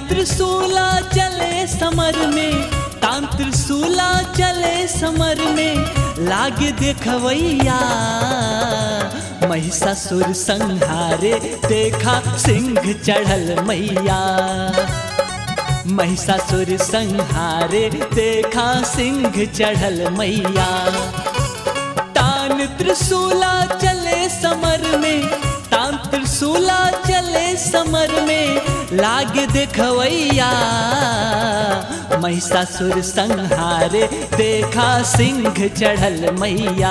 त्रिशूला चले समर में तान त्रिशूला चले समर में लागे देखवैया महिषासुर संहारे देखा सिंह चढ़ल मैया महिषासुर संहारे देखा सिंह चढ़ल मैया तान त्रिशूला चले समर में तान त्रिशूला चले समर में लागे देखवैया महिषासुर संहारे देखा सिंह चढ़ल मैया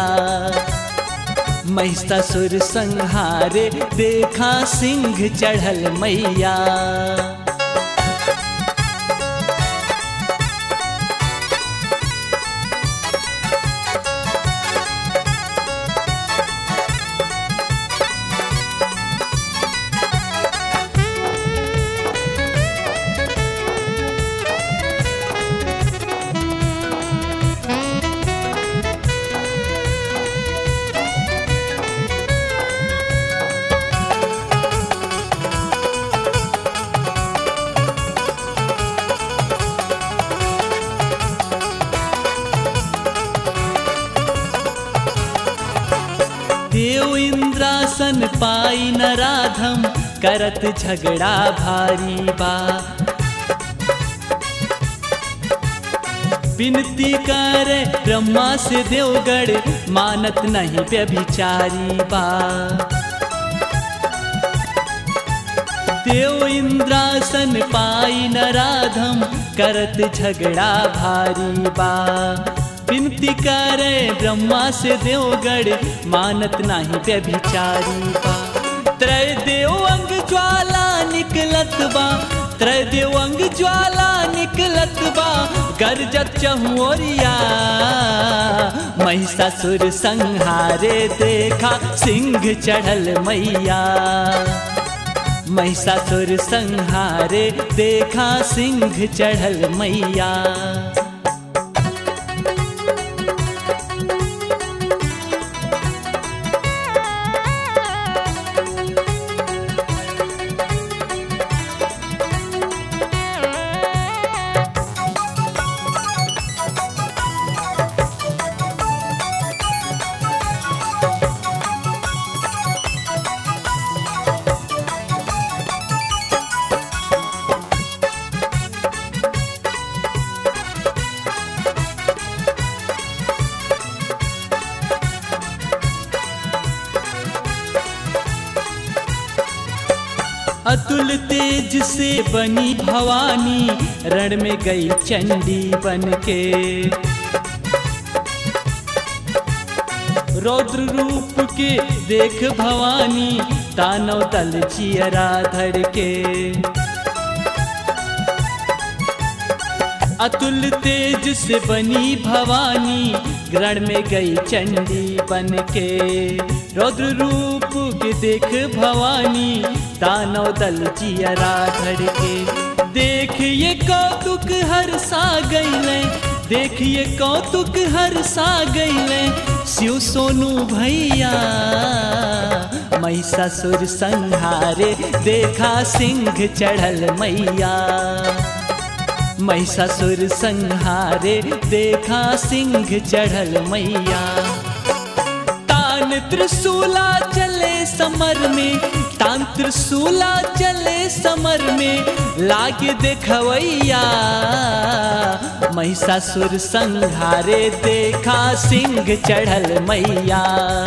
महिषासुर संहारे देखा सिंह चढ़ल मैया देव इंद्रासन पाई न राधम करत झगड़ा भारी बा विनती कर ब्रह्मा से देवगढ़ मानत नहीं व्यभिचारी बा देव इंद्रासन पाई न राधम करत झगड़ा भारी बा विनती करे ब्रह्मा से देवगढ़ मानत नाही व्यभिचारी बा त्रय देव अंग ज्वाला निकलत बा त्रय देव अंग ज्वाला निकलत बा गरजत चहुरिया महिषासुर संहारे देखा सिंह चढ़ल मैया महिषासुर संहारे देखा सिंह चढ़ल मैया अतुल तेज से बनी भवानी रण में गई चंडी बन के रौद्र रूप के देख भवानी तानव तल चियरा धड़ के अतुल तेज से बनी भवानी ग्रण में गई चंडी बन के रौद्र रूप के देख भवानी दानव दल चियरा धड़ के देखिए कौतुक हर सा गईले देखिए कौतुक हर सा गईले शिव सोनू भैया महिषासुर संहारे देखा सिंह चढ़ल मैया महिषासुर संहारे देखा सिंह चढ़ल मैया तान त्रिशूला चले समर में तान त्रिशूला चले समर में लागे देखवैया महिषासुर संहारे देखा सिंह चढ़ल मैया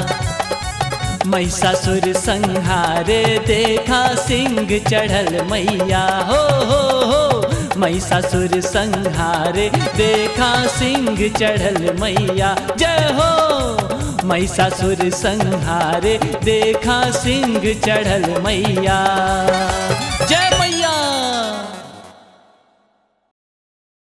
महिषासुर संहारे देखा सिंह चढ़ल मैया हो हो हो महिषासुर संहारे देखा सिंह चढ़ल मैया जय हो महिषासुर संहारे देखा सिंह चढ़ल मैया